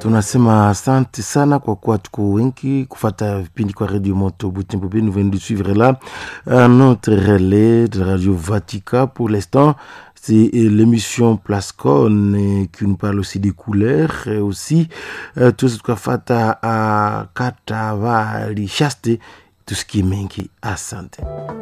tunasema asante sana kwa kuwa tuko wengi kufata vipindi kwa Radio Moto Butembo. Nous venons de suivre là un autre relais de Radio Vatica. Pour l'instant, c'est l'émission Plascon qui nous parle aussi des couleurs et aussi euh, tout ce qu'on fait à, à Katavali Chaste, tout ce qui est mengi. Asante.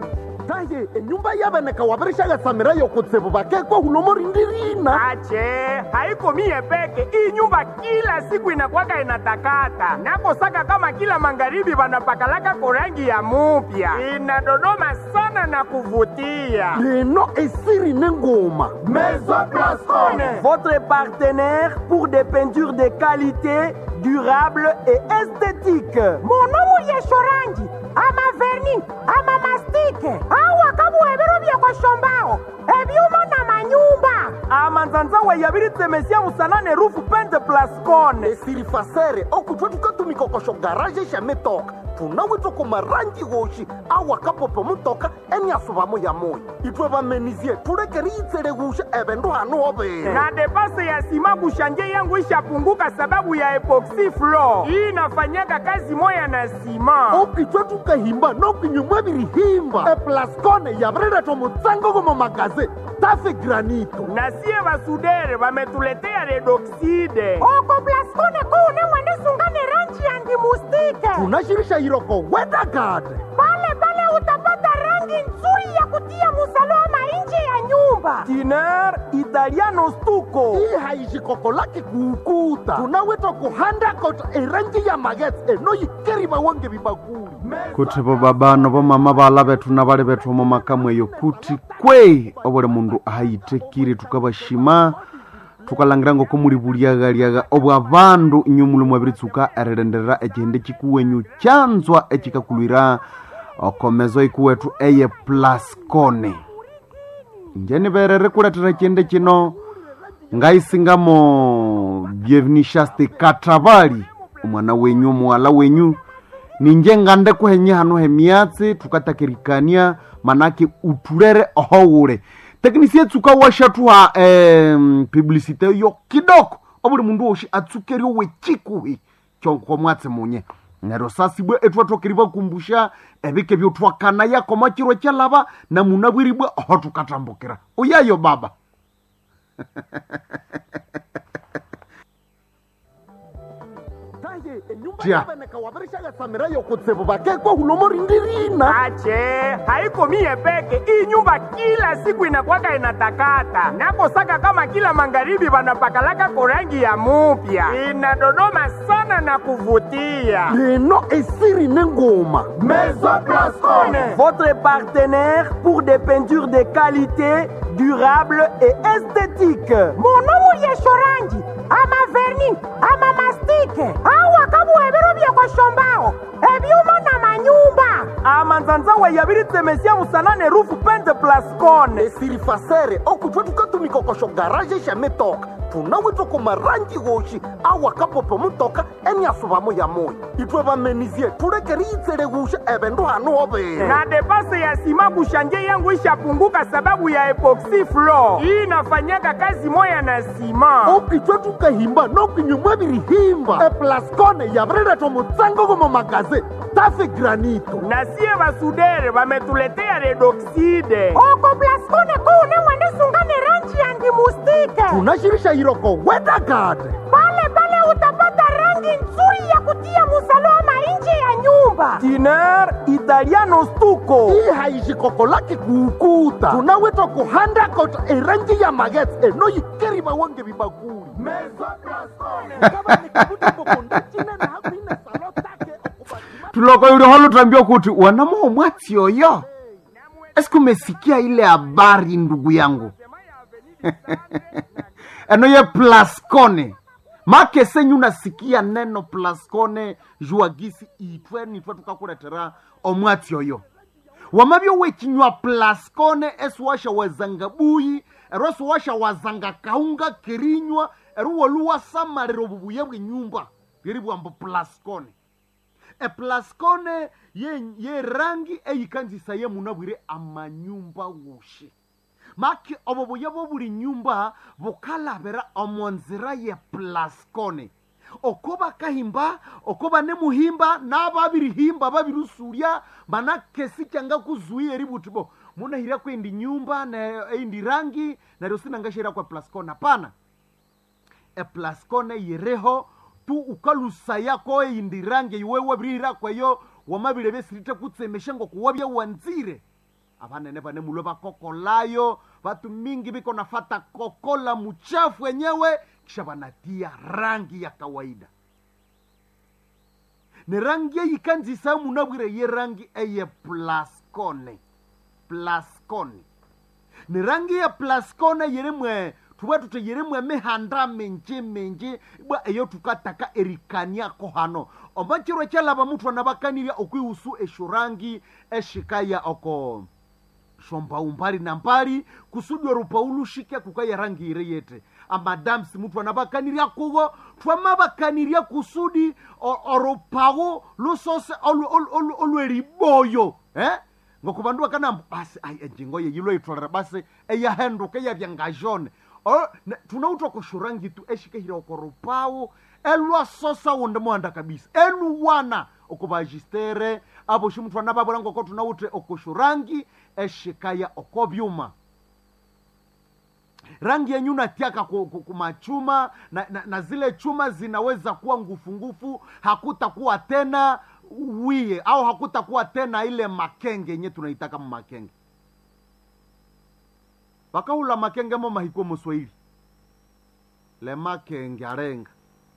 taye enyumba yaveneka wavirishaga samira yokutsivu vakekwa hulomorindirina ache haiko mie peke iyi nyumba kila siku inakwaka inatakata nakosaka kama kila magharibi vanapakalaka korangi ya mupya inadodoma sana na kuvutia leno esiri nengoma Maison Blascone. Votre partenaire pour des peintures de qualité, durable et esthétique. munomu yeshorangi ama verni ama mastike awa kabuhebero byekoshombaho ebyuma na manyumba amanzanzawe yabiritemesia musanane rufu pente Blascone. esiri fasere okutwa tukatumikokosho garaje shametoka tunawitwa kumarangi woshi awakapopo mutoka eniasuvamo ya moyo itwe vamenizie tulekeri itsele wusha evendu hanu overe na depase ya sima kushanje yangu ishapunguka sababu ya epoxy floor hii inafanyaka kazi moya na sima okitwe tukahimba nokinyumwa virihimba eplascone yavireletwa mutsango gomo magaze tafe granito na sie basudere bametuletea redoxide oko plaskone kuune mwenisungane rangi yandimustike tunashirisha iroko wedagade pale pale utapata rangi nzuri ya kutia musalama nje ya nyumba tiner italiano stuko hii haishikoko lake kuukuta tunawitwa kuhandakota erangi ya magetse enoyikeri vawange vibakuli kuti vo babano vo mama vala vethu na vali vethu mo makamweyo kuti kwei ovole mundu ahayitekire tukavashima tukalangira ngoko muli vuliaghaliagha obwa vandu inyu muli mwaviritsuka erilenderera ecihende cikuwenyu canzwa ecikakulwira okomezo ikuwethu eye plascone njeni verere kuletera cihende cino ngaisingamo byevinishaste katravali omwana wenyu omuwala wenyu ninje ngande kuhenye hano hemiatsi tukatakirikania manake utulere ohowule teknisi etsuka washathuha em, publicite yo kidoko obuli mundu woshi atsukerio wechikuhi chonko mwatsi munye nero sasibwe ethuathokeriwa kumbusha ebike byothwakana yakoma chirwe chalava na muna bwiribwe oho tukatambukira uyayo baba taye enyumba Tia. yaveneka wavirishaga samira yokutsivu vakekwa hulomorindirina ache haiko mie peke iyi nyumba kila siku inakwaka inatakata nakosaka kama kila magharibi vanapakalaka korangi ya mupya inadodoma sana na kuvutia leno esiri nengoma Maison Blascone. Votre partenaire pour des peintures de qualité, durable et esthétique. munomu yeshorangi ama verni ama mastike awa kabuhebero byekoshombaho ebyuma na manyumba amanzanzawe yabiritemesia musanane rufu pente Blascone. esiri fasere okutwa tukatumikokosho garaje shametoka tunawitwa kumarangi woshi awakapopo mutoka eniasuvamo ya moyo itwe vamenizie tulekeri itsele wusha evendu hanu overe na depase ya sima kushanje yangu ishapunguka sababu ya epoxy floor hii inafanyaka kazi moya na sima okitwe tukahimba nokinyumwa virihimba eplascone yavireletwa mutsango gomo magaze tafe granito na sie basudere bametuletea redoxide oko plaskone kuune mwenisungane rangi yandimustike tunashirisha iroko wedagade pale pale utapata rangi nzuri ya kutia musalama nje ya nyumba tiner italiano stuko hii haishikoko lake kuukuta tunawitwa kuhandakota erangi ya magetse enoyikeri vawange vibakuli tuloko yuliho lutambia kuti wanamoo mwatsi oyo esiku umesikia ile habari ndugu yangu eno ye plascone make senyu nasikia neno plascone juagisi itwe nitwe tukakuletera omwatsi oyo wamavyo wechinywa plascone esiwasha wazanga buyi ero esiwasha wazanga kaunga kirinywa ero woluwasamalira obubuye bwenyumba bweri bwambo plascone eplascone ye, ye rangi eyikanzisa ye munabwire amanyumba wushi maki obo buya bwo buli nyumba bukalabira omu nzira ye plascone oko bakahimba oko banemuhimba nababirihimba babirusurya manake sikyanga kuzuia eributi bo munahira kwendi nyumba na eindi rangi naryo sinangashira kwa plascon hapana eplascone yireho tu ukalusaya ko eindi rangi iwewe birihira kwayo wamabire besirite kutsemeshe ngo kuwabya wanzire abanene bane mulwe bakokolayo batu mingi biko nafata kokola muchafu wenyewe kisha banatia rangi ya kawaida ni rangi eyikanzisa munabwire ye rangi eye plascone plascone ni rangi ya plascone yirimwe tuba tute yirimwe mihanda minji minji bwa eyo tukataka erikaniako hano omachirwe kyalaba muthu anabakanirya okwihusu esho rangi eshikaya oko shomba umbali na mbali kusudi orupaulushike kukaya rangi ire yete amadamsi muthu anabakanirya kuwo twamabakanirya kusudi o- orupawu lusose olu- olu- olu- olweriboyo eh? ngokubandu bakanamba basi ayi enjingo ye yilo itolera basi eyahenduka eyabya ngajone O- ne- tunauta kushurangi tu eshikehira okorupawu elwasosa wunde muhanda kabisa eluwana okubajistere abo shimuthu anababwera ngoko tunawute okushurangi eshikaya okobyuma rangi yenyu natiaka ku- ku- kumachuma na, na, na zile chuma zinaweza kuwa ngufungufu hakutakuwa tena wiye au hakutakuwa tena ile makenge yenye tunaitaka mumakenge bakahula makenge mo mahiko muswahili le makenge arenga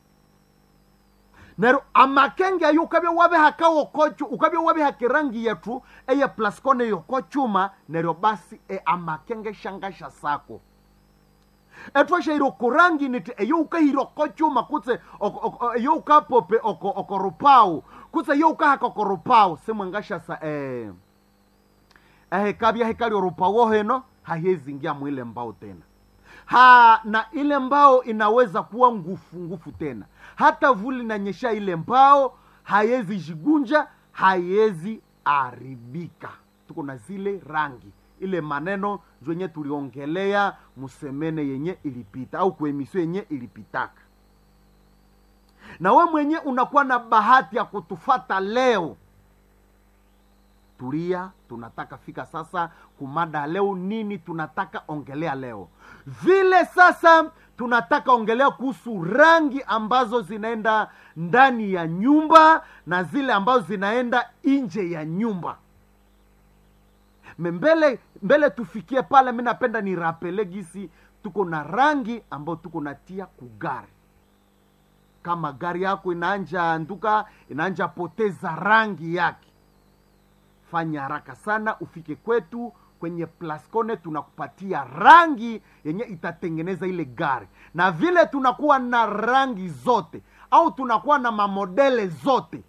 nero amakenge ayo ukabya wabihaka wokochu ukabya wabihaka rangi yetu eye plascone yokochuma neryo basi e amakenge shangasha sako etwashaire okurangi niti eyo ukahira okochuma kutse oko- oko- eyo ukapope oko- okorupau kutse eyo ukahaka okorupau simwengashasa eh, ehekabya hekali orupau heno hahezingia mwile mbao tena ha na ile mbao inaweza kuwa ngufu ngufu tena hata vuli nanyesha ile mbao haiwezi jigunja haiwezi aribika tuko na zile rangi ile maneno zwenye tuliongelea musemene yenye ilipita au kuemisio yenye ilipitaka na we mwenye unakuwa na bahati ya kutufata leo tulia tunataka fika sasa kumada leo nini tunataka ongelea leo vile sasa tunataka ongelea kuhusu rangi ambazo zinaenda ndani ya nyumba na zile ambazo zinaenda nje ya nyumba Me mbele mbele tufikie pale mi napenda ni rapele gisi tuko na rangi ambayo tuko natia kugari kama gari yako inaanja nduka inaanja poteza rangi yake fanya haraka sana ufike kwetu kwenye plascone tunakupatia rangi yenye itatengeneza ile gari na vile tunakuwa na rangi zote au tunakuwa na mamodele zote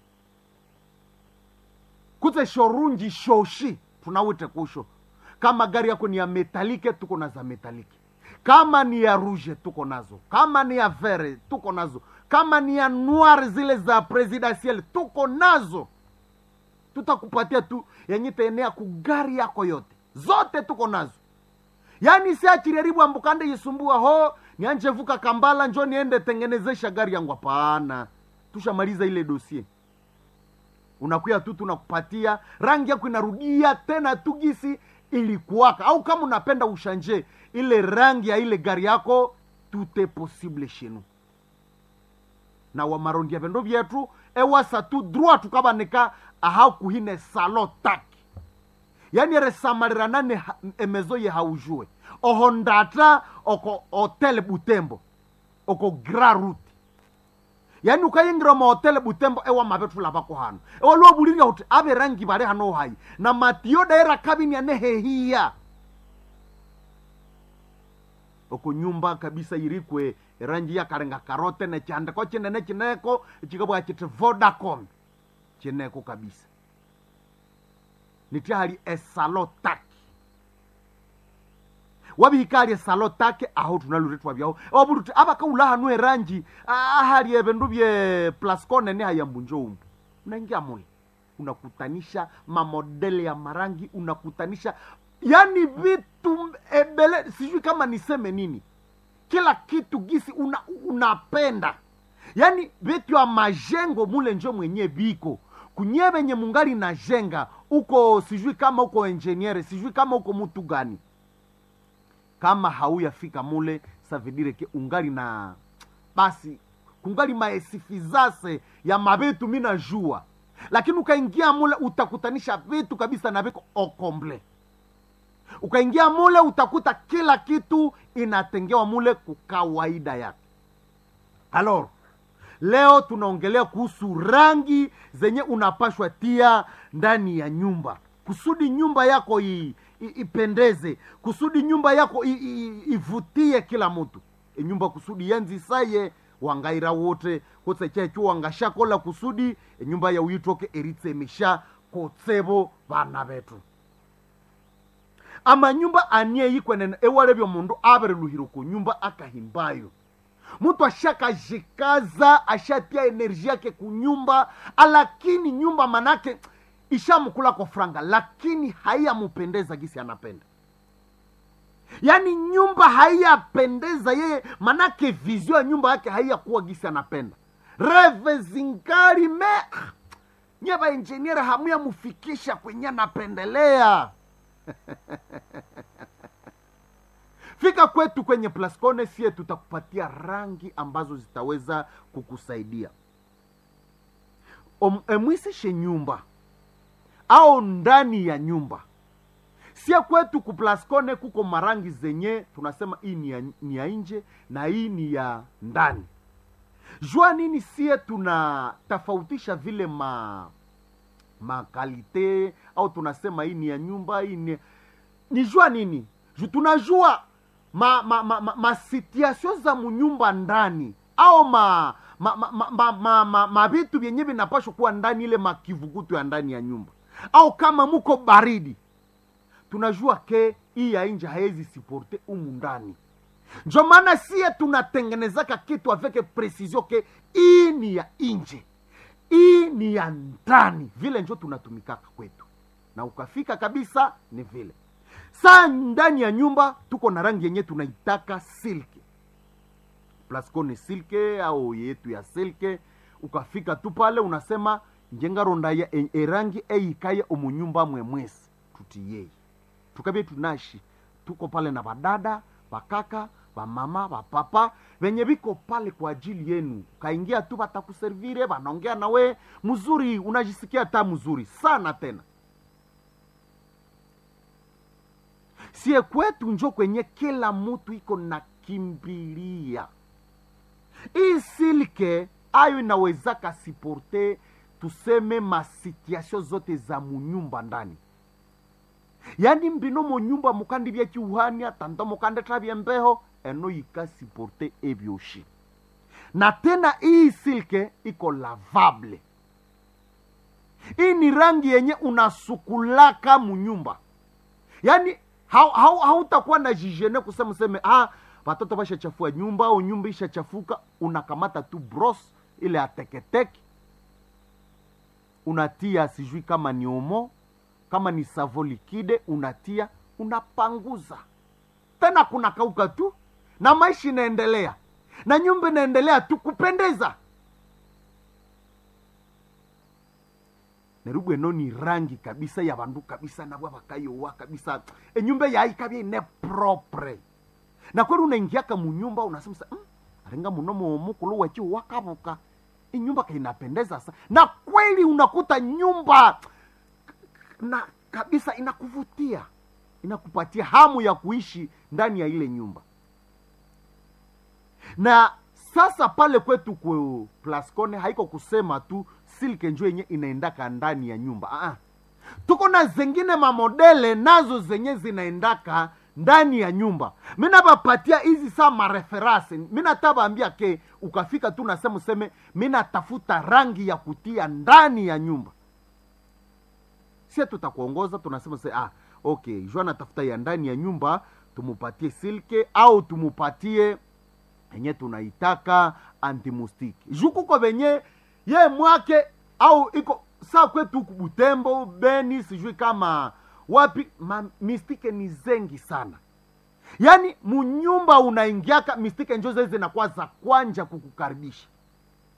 kutse shorunji shoshi tunawite kusho kama gari yako ni ya metalike tuko na za metalike kama ni ya rouge tuko nazo kama ni ya vere tuko nazo kama ni ya noir zile za presidentiel tuko nazo tutakupatia tu yenye taenea kugari yako yote zote tuko nazo yaani siachiriaribu ambukande yisumbua ho nianje vuka kambala njo niende tengenezesha gari yangu hapana tushamaliza ile dosie unakuya tu tunakupatia rangi yako inarudia tena tu gisi ilikuwaka au kama unapenda ushanje ile rangi ya ile gari yako tute possible shenu na wamarondia vendo vyetu ewasa tu droit tukabanika aha kuhine salo taki yani eresamaliranane ha- emezo ye haujue oho ndata oko hotel butembo oko gra route yani ukayingira mahotele butembo ewa mavethula vako hano ewalwovulirya kuti ave rangi vali hano hayi na matiyo daira kabini anehehiya oko nyumba kabisa irikwe rangi yakalenga karote nechandiko chinene chineko chikabwa chiti vodacom chineko kabisa nitihali esalo taki wabihikali esalo take aho tunaluretwa vyaho waburuti abakaula hanu erangi ahali evindu vye plascone ni hayambunjo umu unaingia mule unakutanisha mamodele ya marangi unakutanisha yani vitu ebele sijui kama niseme nini kila kitu gisi una, unapenda yaani vitu ya majengo mule njo mwenye biko kunye venye mungali na jenga uko sijui kama uko enjeniere sijui kama uko mutu gani kama hauyafika mule savidire ke ungali na basi kungali maesifizase ya mavitu mina jua lakini ukaingia mule utakutanisha vitu kabisa na viko okomble ukaingia mule utakuta kila kitu inatengewa mule kukawaida yake alors leo tunaongelea kuhusu rangi zenye unapashwa tia ndani ya nyumba kusudi nyumba yako i, i, ipendeze kusudi nyumba yako i, i, ivutie kila mtu e nyumba kusudi yanzisaye wangaira wote kotse checho wangashakola kusudi e nyumba ya uyitoke eritsemisha kotsebo bana betu amanyumba anie yikwenene ewalebyo mundu abereluhire ku nyumba akahimbayo mtu ashakajikaza ashatia enerji yake kunyumba lakini nyumba manake ishamkula kwa franga lakini haiyamupendeza gisi anapenda yaani nyumba haiyapendeza yeye manake vizio ya nyumba yake haiyakuwa gisi anapenda reve zingari me nye vainjeniere hamuyamufikisha kwenye anapendelea fika kwetu kwenye plascone sie tutakupatia rangi ambazo zitaweza kukusaidia Om- emwisishe nyumba au ndani ya nyumba sie kwetu kuplascone kuko marangi zenye tunasema hii ni ya, ni ya nje na hii ni ya ndani jua nini sie tunatofautisha vile ma makalite au tunasema hii ni ya nyumba hii ni ni jua nini Ju- tunajua ma, ma, ma, ma, ma situation za munyumba ndani au ma ma ma, ma, ma, ma, ma, ma vitu vyenye vinapashwa kuwa ndani ile makivukutu ya ndani ya nyumba au kama muko baridi tunajua ke hii ya nje haezi siporte umu ndani njo maana sie tunatengenezaka kitu aveke precision ke hii ni ya nje hii ni ya ndani vile njo tunatumikaka kwetu na ukafika kabisa ni vile saa ndani ya nyumba tuko na rangi yenye tunaitaka silke plasco ni silke au yetu ya silke ukafika tu pale unasema njengaronda ya e- erangi eyikaya omunyumba mwemwesi tutiyei tukabie tunashi tuko pale na badada bakaka bamama bapapa venye viko pale kwa ajili yenu ukaingia tu batakuservire banaongea nawe mzuri unajisikia ta mzuri sana tena sie kwetu njo kwenye kila mutu iko na kimbilia hii silke ayo inawezaka siporte tuseme masituation zote za munyumba ndani yani mbino munyumba mukandi bya kiuhania tanta mukande tabya mbeho eno yikasiporte ebyoshi na tena hii silke iko lavable hii ni rangi yenye unasukulaka munyumba yaani hau- hau- hautakuwa na jijene kusema useme ah, watoto bashachafua nyumba au nyumba ishachafuka unakamata tu bros ile ateketeke unatia sijui kama ni omo kama ni savo likide unatia unapanguza tena kuna kauka tu na maisha inaendelea na nyumba inaendelea tu kupendeza nerubwe eno ni rangi kabisa ya bandu kabisa nabwa bakayowa kabisa enyumba yaikabya ine propre na kweli unaingiaka munyumba unasema sa mm, aringa muno mukulu wechi wakabuka inyumba kainapendeza sa na kweli unakuta nyumba na kabisa inakuvutia inakupatia hamu ya kuishi ndani ya ile nyumba na sasa pale kwetu ku plascone haiko kusema tu silke njo yenye inaendaka ndani ya nyumba Aa. tuko na zengine mamodele nazo zenye zinaendaka ndani ya nyumba minabapatia hizi saa mareferase minatabaambia ke ukafika tu nasema useme minatafuta rangi ya kutia ndani ya nyumba sie tutakuongoza tunasema se ah, okay jua natafuta ya ndani ya nyumba tumupatie silke au tumupatie yenye tunaitaka antimustiki juu kuko venye ye mwake au iko saa kwetu huku butembo beni sijui kama wapi ma, mistike ni zengi sana yaani munyumba unaingiaka mistike njo zezi zinakuwa za kwanja kukukaribisha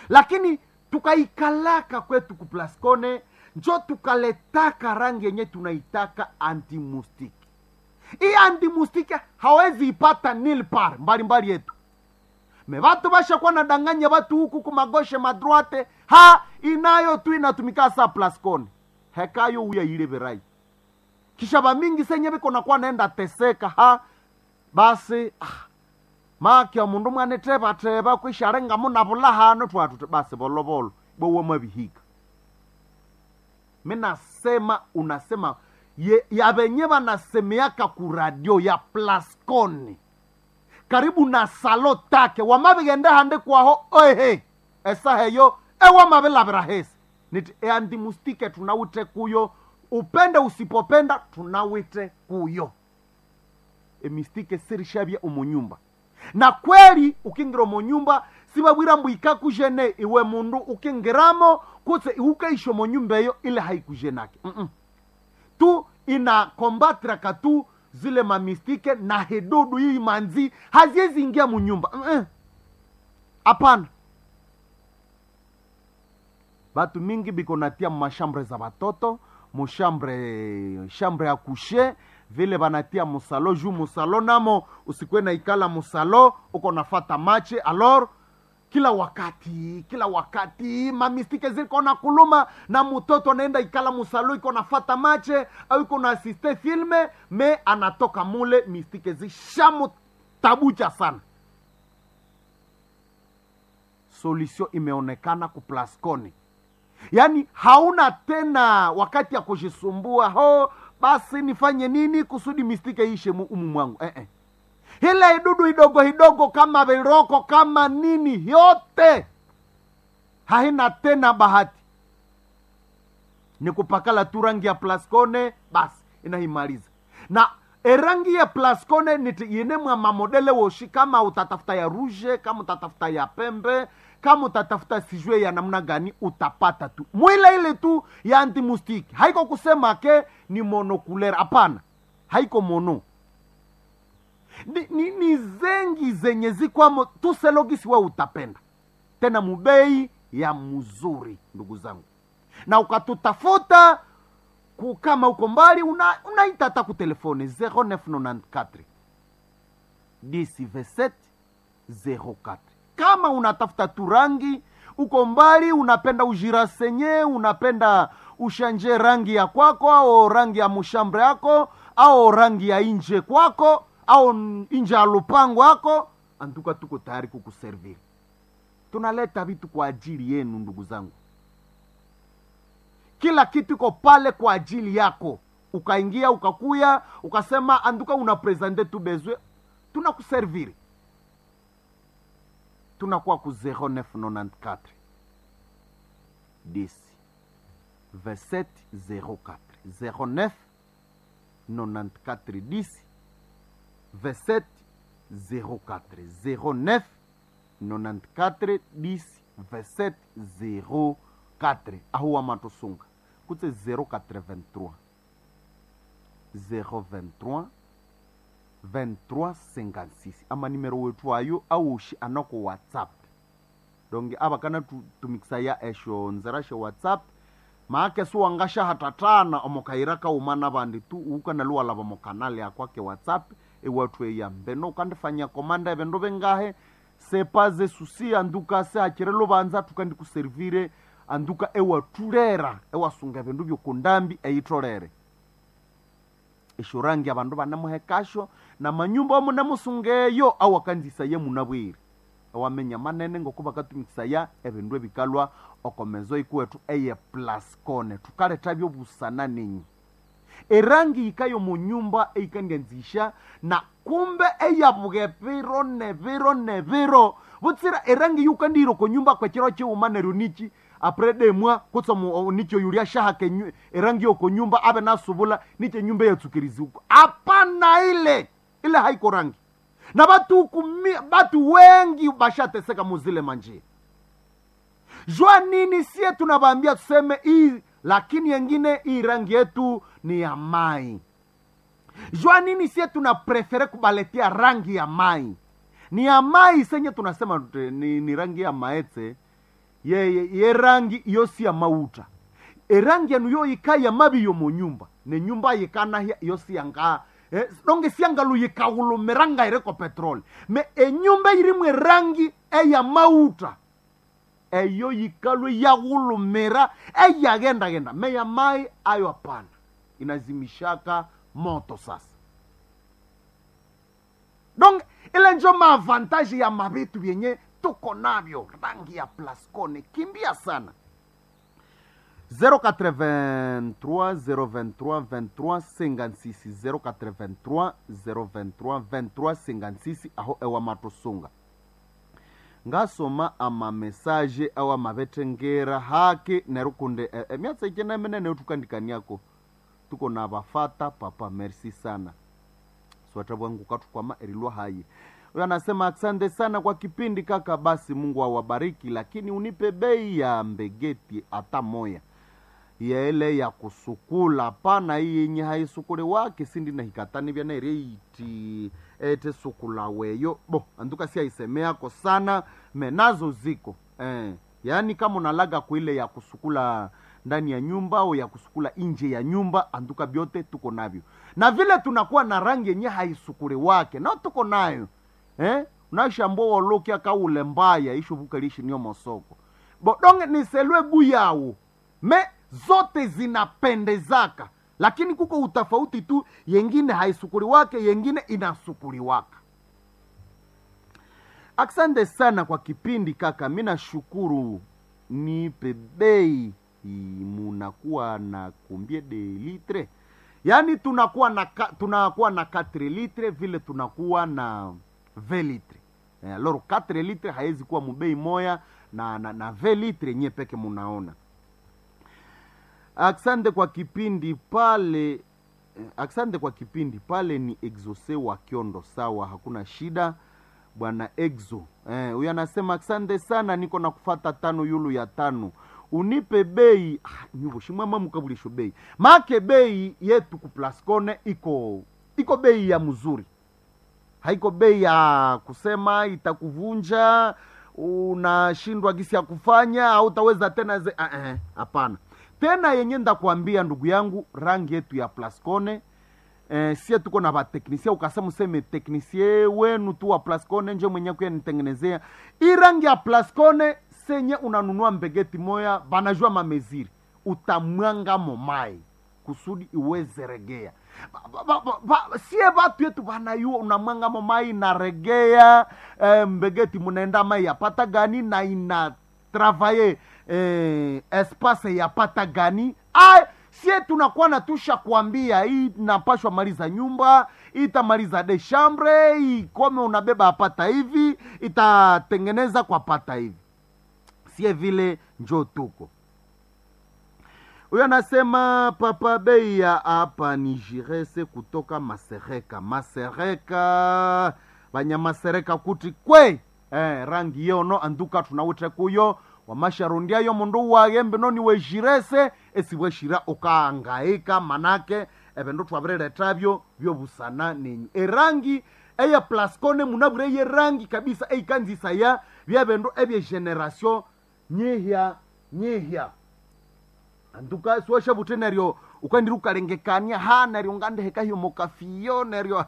lakini tukaikalaka kwetu kuplaskone njo tukaletaka rangi yenye tunaitaka antimustiki hii antimustiki hawezi ipata nilpar mbalimbali yetu me vatu vashakuwa nadanganya vatu huku kumagoshe madroite ha inayo tu inatumika sa plascone hekayo uya ile verai kisha vamingi senye viko nakuwa naenda teseka ha basi ah, makya mundu mwanetevateva kwisharenga munavula hano twatu basi volovolo bowe mwavihiga minasema unasema ye, ya venye vanasemeaka kuradio ya plascone karibu na salo take wamavigende hande kwaho oehe esa heyo ewamavilavira hesi niti eandimustike tunawite kuyo upende usipopenda tunawite kuyo emistike sirishavya umunyumba na kweli ukingira omunyumba sivavwira mbu ikakujene iwe mundu ukingiramo kutse iukaisha omunyumba eyo ile haikujenake Mm-mm. tu inakombatraka tu zile mamistike na hedudu hii manzi haziwezi ingia munyumba Mm-mm. hapana batu mingi biko natia mashambre za batoto mushambre shambre ya kushe vile banatia musalo juu musalo namo usikwe na ikala musalo uko nafata mache alor kila wakati kila wakati mamistike ziko na kuluma na mtoto anaenda ikala musalo iko nafata mache au iko na asiste filme me anatoka mule mistike zishamutabucha sana solution imeonekana kuplasconi yaani hauna tena wakati ya kujisumbua ho basi nifanye nini kusudi mistike ishe mu- umu mwangu eh, eh. ile idudu idogo idogo kama viroko kama nini yote haina tena bahati ni kupakala tu rangi ya plascone basi inaimaliza na erangi ya plascone niti yene mwa mamodele woshi kama utatafuta ya ruje kama utatafuta ya pembe kama utatafuta sijue ya namna gani utapata tu mwile ile tu ya antimustiki haiko kusema ke ni monokulera hapana haiko mono ni, ni, ni zengi zenye zikwamo tuselogisi we utapenda tena mubei ya mzuri ndugu zangu na ukatutafuta ku- kama uko mbali una- unaita hata ku telefone 0994 10 27 kama unatafuta tu rangi uko mbali unapenda ujirasenye unapenda ushanje rangi ya kwako au rangi ya mushambre yako au rangi ya inje kwako au n- inje ya lupango yako antuka tuko tayari kukuserviri tunaleta vitu kwa ajili yenu ndugu zangu kila kitu iko pale kwa ajili yako ukaingia ukakuya ukasema anduka una presente tu bezwe tunakuserviri tunakuwa ku 0994 10 27 04 09 94 10 27 04 09 94 10 27 04 ahuwa matosunga kutse 083 023 2356 ama nimero wetu ayo aushi anako whatsapp donge ava kana tu- tumikisa ya esho nzera she whatsapp maake suwangasha hatatana omokaira kaumana vandi tu ukana luwalava mokanali akwake whatsapp ewatu eyambeno ukandifanya komanda evendo vengahe sepaze susi anduka se hachire luvanza tukandikuservire anduka ewatulera ewasunga vindu vyokundambi eitolere eshurangi avandu vanemuhekasho na manyumba omunemusungeyo awakanzisa ye munabwire ewamenya manene ngoku vakatumikisa ya evindu evikalwa okomezo ikuwetu eye plascone tukaleta vyovusana ninyi erangi ikayo munyumba eikandianzisha na kumbe eyavuge viro ne viro ne viro vutsira erangi yukandiro konyumba kwechiro chiuma neryo nichi apre demwa kutsa mu- nicho yulia shahake nyu- erangi yoko nyumba ave nasuvula niche nyumba yatsukirizi huko hapana ile ile haiko rangi na batu kumi, batu wengi bashateseka muzile manjia jua nini sie tunavaambia tuseme hii lakini yengine hii rangi yetu ni ya mai jua nini sie tuna prefere kubaletia rangi ya mai ni ya mai senye tunasema tute- ni, ni rangi ya maetse yeye yerangi yosi ya mauta erangi yanu yo yikaya mabi yo mu nyumba ne nyumba yikanahya yosi yanga eh, donge siangalu yikawulumiranga ireko petroli me enyumba irimu erangi eya mauta eyo yikalwe yaghulumira eyaghendagenda meya mai ayo hapana inazimishaka moto sasa donc ile njo maavantaji ya mavitu vyenye tuko navyo rangi ya plascone kimbia sana 083 023 23 56 083 023 23 56 aho ewa matosunga ngasoma amamesaje awo amavetengera hake nerukunde e, e, myatsa ikena menene utukandikaniako tuko na vafata papa merci sana swata bwangu katukwama erilwa hayi huyo anasema asante sana kwa kipindi kaka basi mungu awabariki lakini unipe bei ya mbegeti hata moya ya ile ya kusukula pana hii yenye haisukule wake sindi na hikatani vya nereiti ete sukula weyo bo anduka si aisemeako sana menazo ziko eh, yaani kama unalaga kuile ya kusukula ndani ya nyumba au ya kusukula nje ya nyumba anduka vyote tuko navyo na vile tunakuwa na rangi yenye haisukuli wake nao tuko nayo eh? unashambua wolokia kaule mbaya ishuvuka lishi niyo mosoko bodonge niselwe buyawu me zote zinapendezaka lakini kuko utafauti tu yengine haisukuli wake yengine inasukuli waka asante sana kwa kipindi kaka mi nashukuru nipe bei munakuwa na kumbie de litre yaani tunakuwa na ka, tunakuwa na 4 litre vile tunakuwa na 20 litre eh, loro 4 litre haiwezi kuwa mubei moya na na, na 20 litre nye peke munaona asante kwa kipindi pale eh, asante kwa kipindi pale ni exose wa kiondo sawa hakuna shida bwana exo huyo eh, anasema asante sana niko na kufata tano yulu ya tano unipe bei ah, nyuvo shimwama mukabulisho bei make bei yetu kuplascone iko iko bei ya mzuri haiko bei ya kusema itakuvunja unashindwa gisi ya kufanya au utaweza tena ze hapana uh, uh, tena yenye ndakuambia ndugu yangu rangi yetu ya plascone eh, sie tuko na vateknisie ukasema useme teknisie wenu tu wa plascone nje mwenye kuya nitengenezea hii rangi ya plascone senye unanunua mbegeti moya banajua mameziri utamwanga momai kusudi iweze regea ba, ba, ba, ba, sie batu yetu banayua unamwanga momai inaregea eh, mbegeti munaenda mai yapata gani na ina travaye eh, espace yapata gani ay, sie tunakuwa natusha kuambia hii napashwa maliza nyumba itamaliza de chambre ikome unabeba apata hivi itatengeneza kwa pata hivi sie vile njo tuko huyo anasema papa bei ya hapa ni jirese kutoka masereka masereka banyamasereka kuti kwe eh, rangi yono anduka tunawite kuyo wamasharundiayo mundu wagembe noni wejirese esiweshira ukaangaika manake ebindu twabireretavyo byobusana nenyu erangi eya plascone munabure ye rangi kabisa eikanzisaya byebindu ebyegeneration nyihya nyihya anduka siwasha bute neryo ukandiri ukalengekania ha neryo ngandeheka hiyo mokafiyo neryo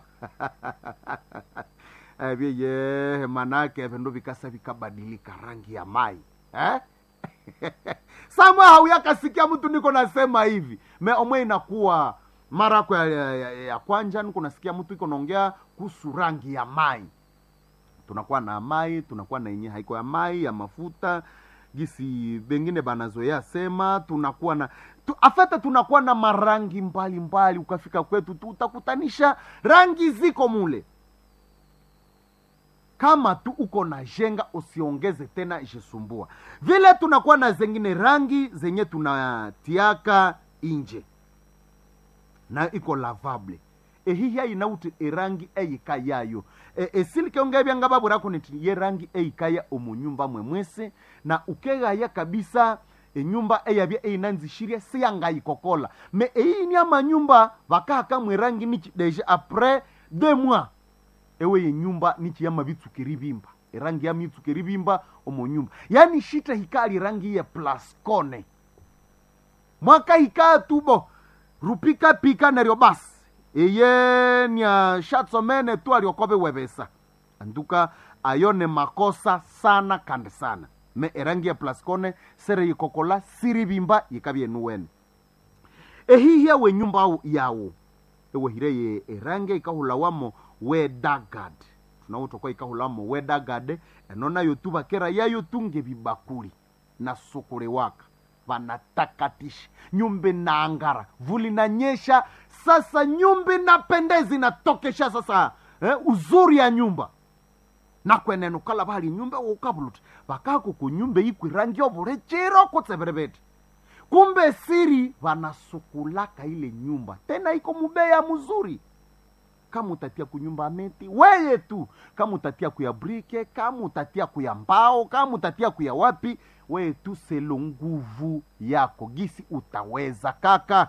ebyeye manake ebindu bikasa bikabadilika rangi ya mai eh? samwe hauyakasikia mtu niko nasema hivi me omwe inakuwa mara yako ya, ya, ya, ya kwanja niko nasikia mtu iko naongea kuhusu rangi ya mai tunakuwa na mai tunakuwa na yenye haiko ya mai ya mafuta gisi bengine banazoea sema tunakuwa na tu, afete tunakuwa na marangi mbalimbali mbali, ukafika kwetu tu utakutanisha rangi ziko mule kama tu uko na jenga usiongeze tena ishisumbua vile tunakuwa na zengine rangi zenye tunatiaka inje na iko lavable ehihi ayinauti erangi eyika yayo e, esilikionga ebyanga baburaku niti ye rangi eyikaya omunyumba mwemwese na ukegaya kabisa enyumba eyabya eyinanzishirie siyangayikokola me eyini amanyumba bakahaka mwerangi niki deja apres deux mois ewe yenyumba nichiyama bitsukiri bimba erangi ya mitsuka eribimba omo nyumba yani shita hikali rangi ye plascone mwaka hikaa tubo rupika pika neryo basi eye nia shatsomene tu aliokobe webesa anduka ayo ne makosa sana kandi sana me erangi ya plascone sere yikokola siribimba yikabyenuwene ehihya we nyumba au yawo ewehire ye erange ikahulawamo wedagad tunawotokwa ikahulamo wedagad eno nayo tu bakera yayo tunge bibakuli na sukule waka vanatakatisha nyumba inaangara vuli nanyesha sasa nyumba inapendeza inatokesha sasa eh, uzuri ya nyumba nakwenene ukala bali nyumba ukabuluti bakako kunyumba ikwi rangi obule chiro kutseberebete kumbe siri vanasukulaka ile nyumba tena iko mubeya mzuri kama utatia kunyumba meti weye tu kama utatia kuya brike kama utatia kuya mbao kama utatia kuya wapi weye tu selo nguvu yako gisi utaweza kaka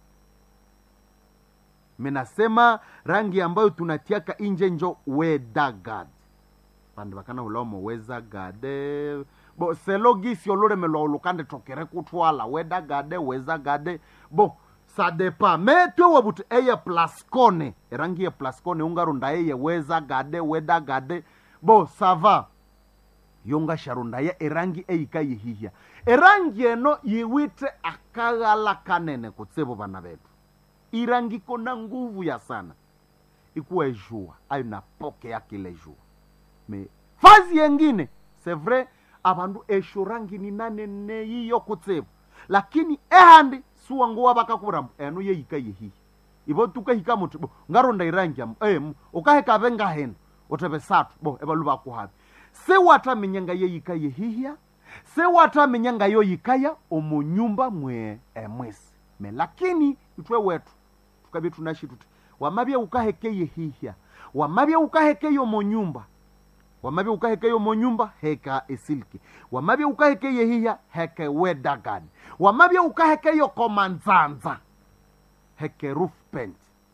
menasema rangi ambayo tunatiaka inje njo wedagad vandu vakana ulamo wezagade bo selo gisi ololemelwa olukande tokere kutwala wedagade wezagade bo sadepa metwe wabuti eye plascone erangi ye plascone ungarunda eye wezagade wedagade bo sava yongasharundaya erangi eika yihihya erangi eno yiwite akaghala kanene kutsivo vana vetu irangi kona nguvu ya sana ikuwa ejua ayo napokea kile jua me fazi yengine c'est vrai avandu esho rangi ni nanene yiyo kutsivo lakini ehandi suwanguwa vakakurambo eno yeyika yehihi ivo tukahika muti bo ngaronda irangi amo em ukahekave ngaheno uteve satu bo evalu vakuhavi sewatamenyanga yeyika yehihya sewatamenyanga yoyikaya omunyumba mwe emwesi me lakini itwe wetu tukavye tunashi tuti wamavye ukaheke yehihya wamavye ukaheke yomunyumba wamavye ukaheke yomunyumba heka esilki wamavye ukaheke yehihya heke wedagad wamavye ukaheke yokomanzanza heke roof paint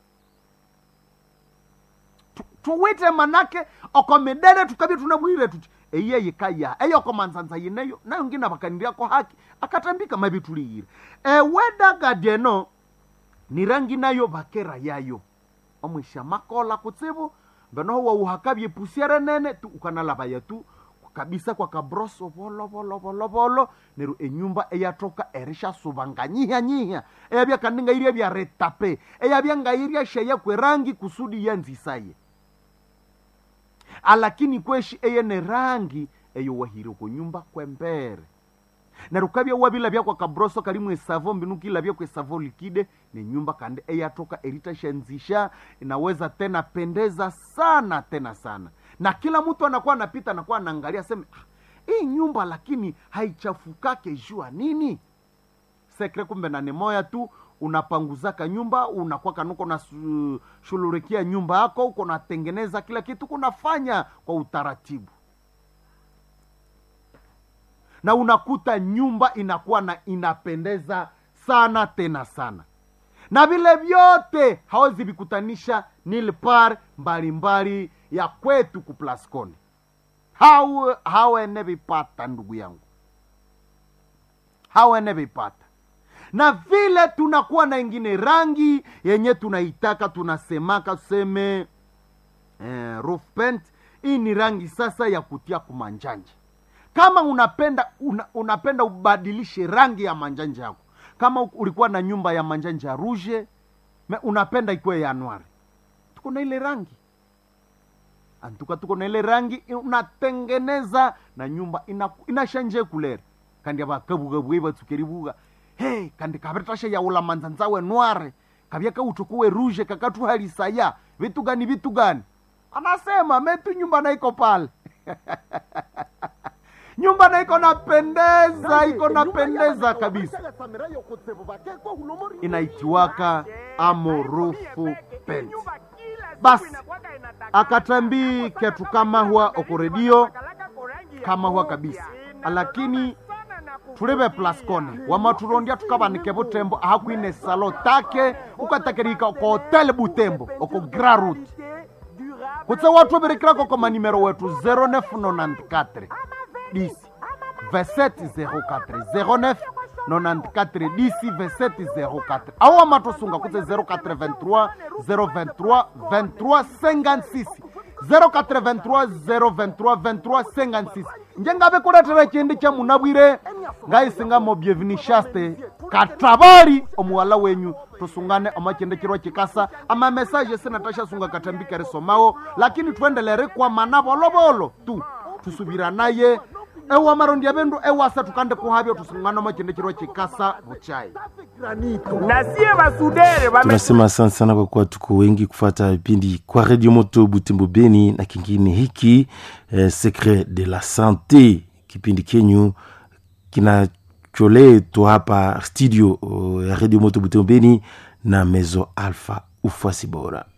Tu- tuwite manake okomidere tukavye tunabwire tuti eye yikaya eyokomanzanza yineyo nayo ngina vakaniriako haki akatambika mavi tuliyire ewedagad eno ni rangi nayo vakera yayo omwisha makola kutsivu venoho wauhakavye pusiere nene tu ukanalavaya tu kabisa kwa kabroso volo volo volo volo neru enyumba eyatoka erisha suvanga nyiha nyiha eyavya kaninga iria vya retape eyavya ngairia sheya kwerangi kusudi yanzisaye alakini kweshi eyene rangi eyo wahire kunyumba kwembere neru kavya wavilavya kwa kabroso kalimu esavo mbinu kilavya kwa esavo likide ni nyumba kandi eyatoka eritashanzisha inaweza tena pendeza sana tena sana na kila mtu anakuwa anapita anakuwa anaangalia seme "Ah, hii nyumba lakini haichafukake jua nini sekre kumbe na ni moya tu unapanguzaka nyumba unakuwa kanuko na su- shululikia nyumba yako uko natengeneza kila kitu kunafanya kwa utaratibu na unakuta nyumba inakuwa na inapendeza sana tena sana na vile vyote hawezi vikutanisha nilpar mbalimbali ya kwetu kuplasconi hawe hawene vipata ndugu yangu hawene vipata na vile tunakuwa na ingine rangi yenye tunaitaka tunasemaka tuseme eh, roof paint hii ni rangi sasa ya kutia kumanjanja kama unapenda una, unapenda ubadilishe rangi ya manjanja yako kama u- ulikuwa na nyumba ya manjanja ya ruje me unapenda ikuwe ya anwari tuko na ile rangi antuka tuko na ile rangi i- unatengeneza na nyumba ina- inashanje kulere kandi avakavugavugai vatsukerivuga he kandi kavetasha yaula manzanzawe nware kavya kautukuwe ruje kakatuhalisaya vitu gani vitu gani anasema metu nyumba naiko pale nyumba naiko napendeza iko napendeza kabisa inaitiwaka amorufu pent basi akatambii ketu kama huwa okoredio kama huwa kabisa lakini tulive plascone wamaturondia tukavanike vutembo ahakwine salo take ukatakirika oko hotel butembo oko grarut kutse watu berekirako kwa manimero wetu 0994 10 2704 09 94 10 2704 awo amatosunga kutse 0423 023 23 56 0423 023 23 56 njengabe kuletera chindi cha munabwire ngaisingamo byevinishaste katabari omuwala wenyu tusungane omachendekirwa chikasa ama mesaje sinatashasunga katambikere somawo lakini twendelere kwa mana bolobolo tu tusubira naye ewa marondi abendu ewasa tukande kuhavyo tusungane omachendekirwa chikasa buchai na sie basudere bame tunasema asante sana kwa kuwa tuko wengi kufata vipindi kwa redio moto butembo beni na kingine hiki eh, secret de la sante kipindi kenyu kinacholetwa hapa studio uh, ya redio moto butembo beni na mezo alpha ufuasi bora